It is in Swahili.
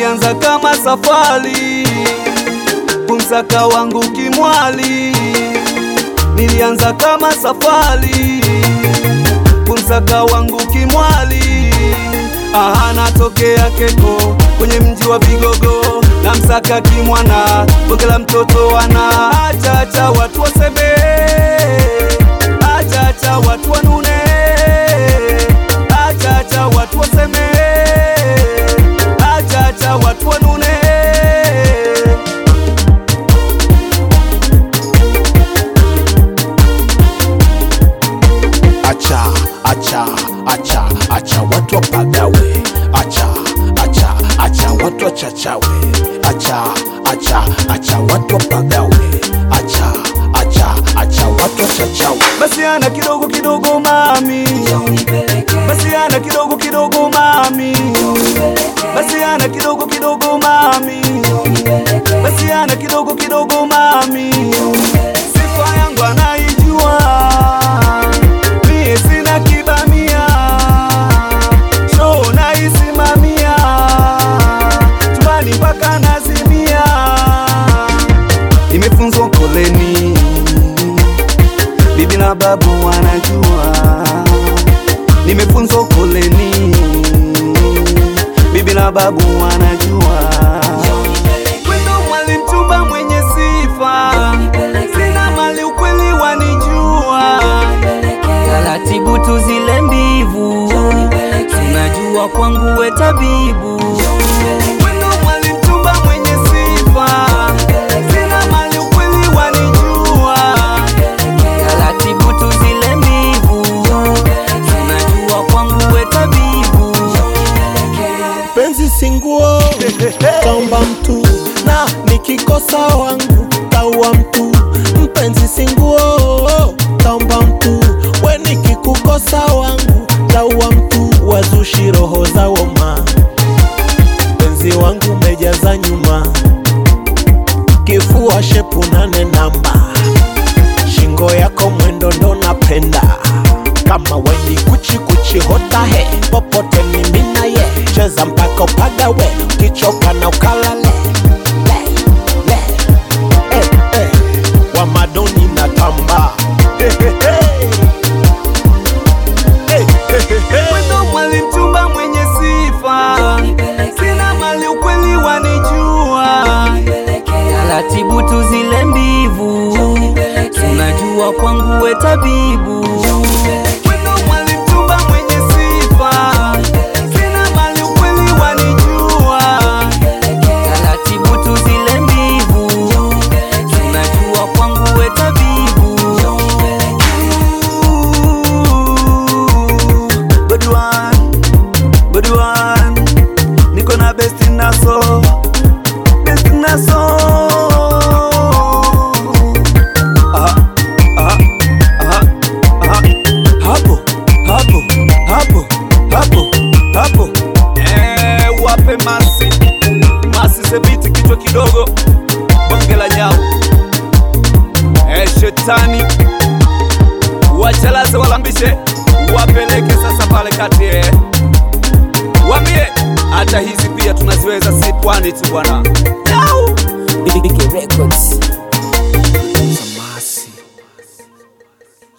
nilianza kama safari kumsaka wangu kimwali, nilianza kama safari kumsaka wangu kimwali. Aha, natokea Keko kwenye mji wa Vigogo, na msaka kimwana, bonge la mtoto ana achacha watu waseme, achacha watu wanune, achacha watu waseme, achacha watu wanune. acha acha acha acha watu wapagawe acha acha acha watu wachachawe acha acha acha watu wapagawe acha acha acha watu wachachawe Basi ana kidogo kidogo mami, basi ana kidogo kidogo mami, basi ana kidogo kidogo mami, basi ana kidogo kidogo mami. Sifa yangu anaijua, mie sina kibamia, show naisimamia, chumbani mpaka nazimia, nimefunzwa koleni bibi na babu wanajua, nimefunzwa koleni, bibi na babu wanajua. Wendo mwalimu chumba mwenye sifa, sina mali ukweli wanijua, taratibu tu zile mbivu, tunajua kwangu we tabibu. wendo mwalimu chumba mwenye sifa, sina mali ukweli wanijua. taratibu tu zile mbivu, tunajua kwangu we tabibu. penzi singuo taomba mtu na nikikosa wangu taua mtu mpenzi singuo taomba mtu we nikikukosa wangu taua mtu wazushi roho za woma penzi wangu mejaza nyuma kifua shepu nane namba shingo yako mwendo ndo napenda kama weni kuchi kuchi hotahe popote mimi naye cheza mpaka upagawe ukichoka na ukalale le, le. Eh, eh. wa madoni na tamba Eh, eh, eh. Eh, eh, eh, eh. Wendo mwalimu chumba mwenye sifa, sina mali ukweli wanijua. taratibu tu zile mbivu, tunajua kwangu we tabibu. Wendo mwalimu chumba mwenye sifa, sina mali ukweli wanijua. taratibu tu zile mbivu, tunajua kwangu we tabibu. Good one, good one. Niko na best naso, best naso. Aha, aha, aha, aha. Hapo, hapo, hapo, hapo, hapo. Eh, wape masi, masi sebiti kichwa kidogo, bonge la nyau. Eh, shetani wachalaze walambishe wapeleke sasa pale kati eh. Wambie hata hizi pia tunaziweza, si pwani tu bwana. Yau! Big Records.